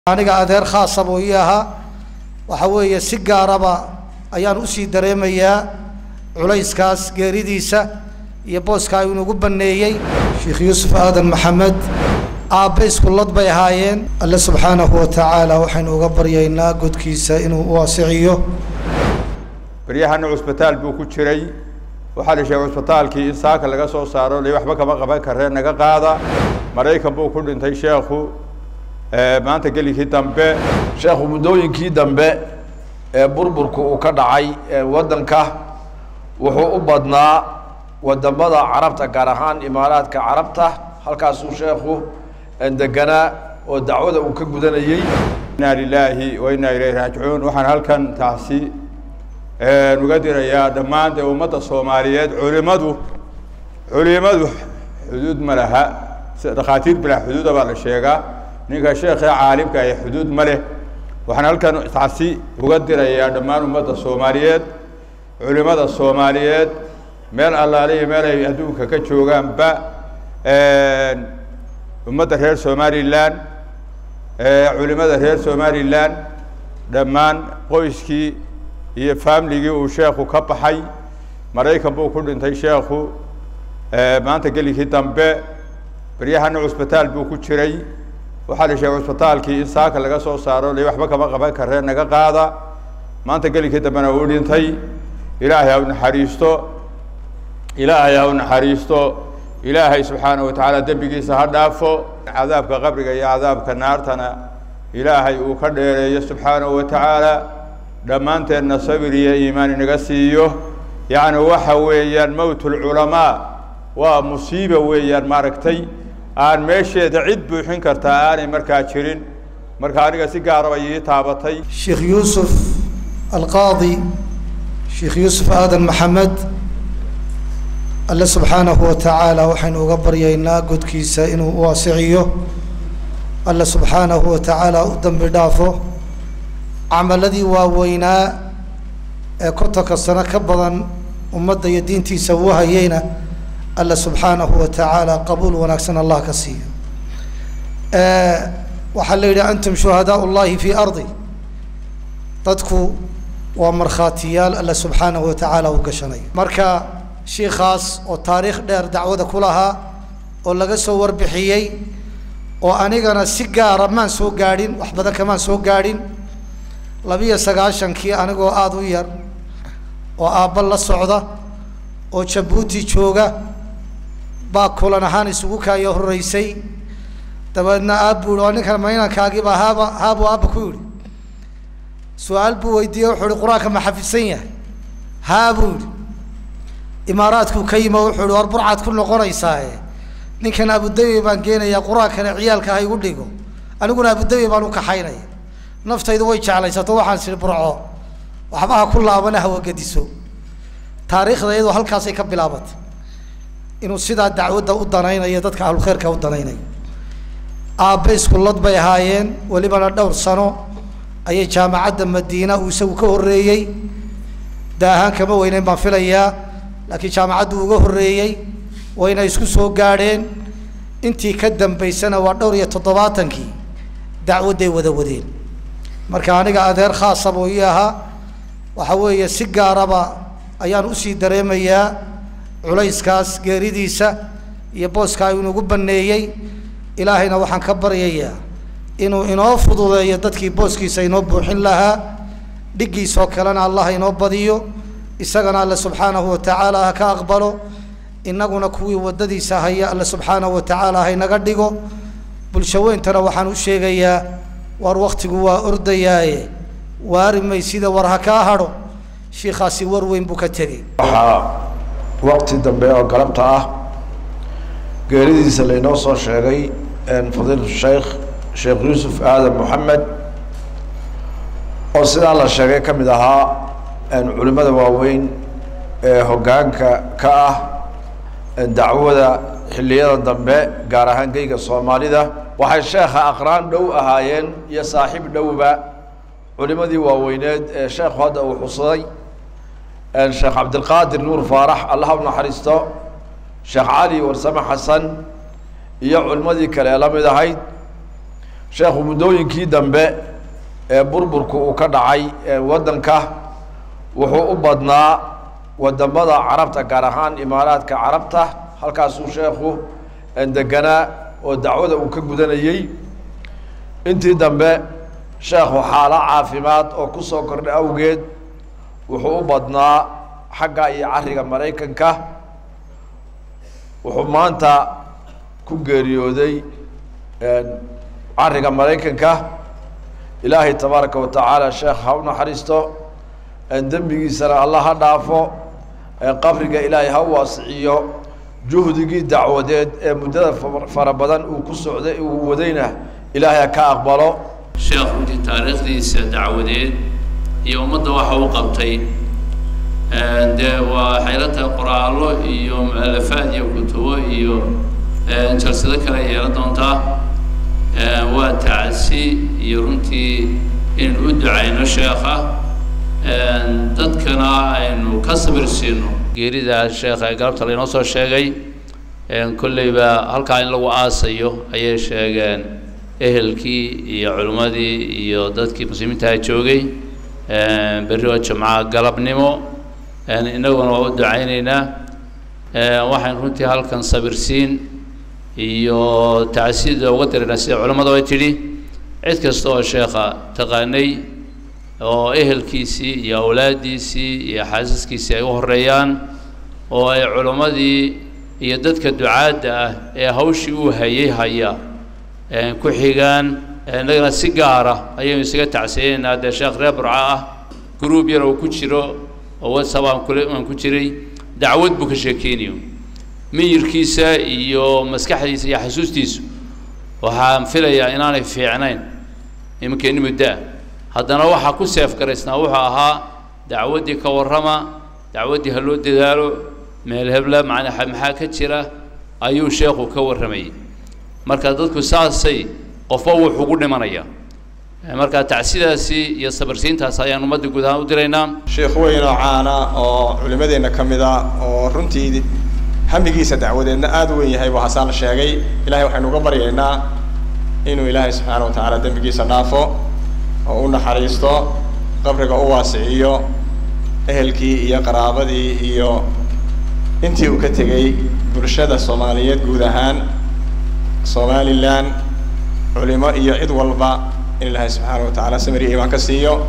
aniga adeer khaasa buu ii ahaa waxa weeye si gaaraba ayaan usii dareemayaa culayskaas geeridiisa iyo booska inugu baneeyey sheekh yuusuf aadan maxamed aabbe iskullad bay ahaayeen alle subxaanahu wa tacaala waxaynu uga baryaynaa godkiisa inuu u wasiciyo baryahana cusbitaal buu ku jiray waxaa la sheegay cusbitaalkii in saaka laga soo saaro li waxba kama qaban karee naga qaada maraykan buu ku dhintay sheekhu maanta gelikii dambe sheekhu muddooyinkii dambe ee burburku uu ka dhacay waddanka wuxuu u badnaa wadamada carabta gaar ahaan imaaraadka carabta halkaasuu sheekhu deganaa oo dacwada uu ka gudanayey inaa lilaahi wa inaa ilayhi raajicuun waxaan halkan taasi uga dirayaa dhammaan dee ummadda soomaaliyeed culimadu culimadu xuduud ma laha dhakhaatiir bilaa xuduuda baa la sheegaa ninka sheekhe caalimka ee xuduud ma leh waxaan halkan taasi uga dirayaa dhammaan ummadda soomaaliyeed culimada soomaaliyeed meel allaale iyo meel ay adduunka ka joogaanba ummadda reer somalilan culimada reer somalilan dhammaan qoyskii iyo faamiligii uu sheekhu ka baxay maraykan buu ku dhintay sheekhu maanta gelikii dambe baryahana cusbitaal buu ku jiray waxaa la sheegay cusbitaalkii in saaka laga soo saaro li waxba kama qaban karee naga qaada maanta gelikii dambena uu dhintay ilaahay ha u naxariisto ilaahay ha u naxariisto ilaahay subxaanahu watacaala dembigiisa ha dhaafo cadaabka qabriga iyo cadaabka naartana ilaahay uu ka dheereeyo subxaanahu watacaala dhammaanteenna sabir iyo iimaan inaga siiyo yacni waxa weeyaan mowt lculamaa waa musiiba weeyaan maaragtay aan meesheeda cid buuxin kartaa aanay markaa jirin marka aniga si gaaraba ii taabatay sheekh yuusuf alqaadi sheekh yuusuf aadan maxamed alle subxaanahu wa tacaala waxaynu uga baryaynaa godkiisa inuu u wasiciyo alle subxaanahu wa tacaala u dambi dhaafo camaladii waaweynaa ee kontonka sano ka badan ummadda iyo diintiisa uu hayeyna alle subxaanahu wa tacaala qabuul wanaagsan allah ka siiyo waxaa la yidhi antum shuhadaa llahi fi ardi dadku waa markhaatiyaal alle subxaanahu wa tacaala u gashanayo marka shiikaas oo taariikh dheer dacwada ku lahaa oo laga soo warbixiyey oo anigana si gaara maan soo gaadhin wax badan kamaan soo gaadhin labiyo sagaashankii anigoo aada u yar oo aabba la socda oo jabuuti jooga baa kulan ahaan isugu kaayo horeysay dabeedna aab buu yihi oo ninkan maynankaagibaa haaba haabuu aabba ku yihi su-aal buu weydiiyey wuxuu ihi qur-aanka ma xafidsan yahay haa buu yihi imaaraadkuu ka yimo wuxuu ihi war burcaad ku noqonaysaae ninkan abudabi baan geenayaa qur-aankana ciyaalka ha igu dhigo aniguna abudabi baan u kaxaynaya naftaydu way jeclaysato waxaan sii burco waxba ha ku laabana hawagediso taariikhda iyadoo halkaasay ka bilaabatay inuu sidaa dacwadda u danaynayo dadka ahlulkhayrka u danaynayo aabbe iskullad bay ahaayeen welibana dhowr sano ayay jaamacadda madiina uu isagu ka horreeyey daahaan kama weyneyn baan filayaa laakiin jaamacaddu uga horreeyey wayna isku soo gaadheen intii ka dambaysana waa dhowr iyo toddobaatankii dacwadday wada wadeen marka aniga adeer khaasa buu ii ahaa waxa weeye si gaaraba ayaan usii dareemayaa culayskaas geeridiisa iyo booska inugu baneeyey ilaahayna waxaan ka baryayaa inuu inoo fududeeyo dadkii booskiisa inoo buuxin lahaa dhiggiisoo kalena allah inoo badiyo isagana alle subxaanahu wa tacaala ha ka aqbalo innaguna kuwii waddadiisa haya alle subxaanahu wa tacaala haynaga dhigo bulsho weyntana waxaan u sheegayaa war waktigu waa ordayaaye waari maysida war ha kaa hadho shiikaasi war weyn buu ka tegey waxaa waqti dambe oo galabta ah geeridiisa laynoo soo sheegay fadiilatu sheikh sheekh yuusuf aadan moxamed oo sidaa la sheegay ka mid ahaa culimada waaweyn ee hoggaanka ka ah dacwada xilliyada dambe gaar ahaan geyga soomaalida waxay sheekha aqraan dhow ahaayeen iyo saaxiib dhowba culimadii waaweyneed ee sheekhu hadda uu xusaday sheekh cabdilqaadir nuur faarax allaha u naxariisto sheekh cali warsame xasan iyo culimadii kale ee la mid ahayd sheekhu muddooyinkii dambe ee burburku uu ka dhacay waddanka wuxuu u badnaa wadamada carabta gaar ahaan imaaraadka carabta halkaasuu sheekhu deganaa oo dacwada uu ka gudanayey intii dambe sheekhu xaalo caafimaad oo kusoo kordha awgeed wuxuu u badnaa xagga iyo cariga maraykanka wuxuu maanta ku geeriyooday cariga maraykanka ilaahay tabaaraka wa tacaala sheekh ha u naxariisto dembigiisana allah ha dhaafo qabriga ilaahay ha u waasiciyo juhdigii dacwadeed ee muddada fara badan uu ku socday uu wadayna ilaahay ha ka aqbalo sheekh runtii taariikhdiisa dacwadeed iyo ummadda waxa u qabtay dee waa waxay la tahay qoraallo iyo mualafaad iyo kutubo iyo jalsado kale yeelan doontaa waa tacsi iyo runtii inaynu u ducayno sheekha dadkana aynu ka sabir siino geerida sheekha ee galabta laynoo soo sheegay kolleyba halkaa in lagu aasayo ayay sheegeen ehelkii iyo culimmadii iyo dadkii muslimiintaha joogay berri oo jimca galabnimo innaguna waa u ducayneynaa waxaynu runtii halkan sabirsiin iyo tacsiida uga diraynaa sida culimmadu ay tidhi cid kasta oo sheekha taqaanay oo ehelkiisii iyo awlaaddiisii iyo xaasaskiisii ay u horeeyaan oo ay culimmadii iyo dadka ducaadda ah ee hawshii uu hayay haya ku xigaan innagana si gaara ayaynu isaga tacsiyeynaynaa dee sheekh reer burca ah gruub yar oo ku jiro oo whatsapp aan kule aan ku jiray dacwad buu ka sheekeynayo miyirkiisa iyo maskaxdiisa iyo xasuustiisu waxaan filayaa inaanay fiicnayn iminkeeni muddaa haddana waxaa ku seef garaysnaa wuxuu ahaa dacwaddii ka warrama dacwaddii ha loo dadaalo meel hebla macnaa maxaa ka jira ayuu sheekhu ka warramayay marka dadku saasay qofba wuxuu ugu dhimanaya marka tacsidaasi iyo sabarsiintaas ayaan ummadda guud ahaan u diraynaa sheekh weyn oo caana oo culimadeenna ka mid a oo runtii hamigiisa dacwadeedna aada u weyn yahay buu hasaan sheegay ilahay waxaynu uga baryaynaa inuu ilaahay subxaana wa tacaala dembigiisa dhaafo oo u naxariisto qabriga u waasiciyo ehelkii iyo qaraabadii iyo intii uu ka tegey bulshada soomaaliyeed guud ahaan somalilan culimo iyo cid walba in ilaahay subxaana wa tacaala samir iyo iimaan ka siiyo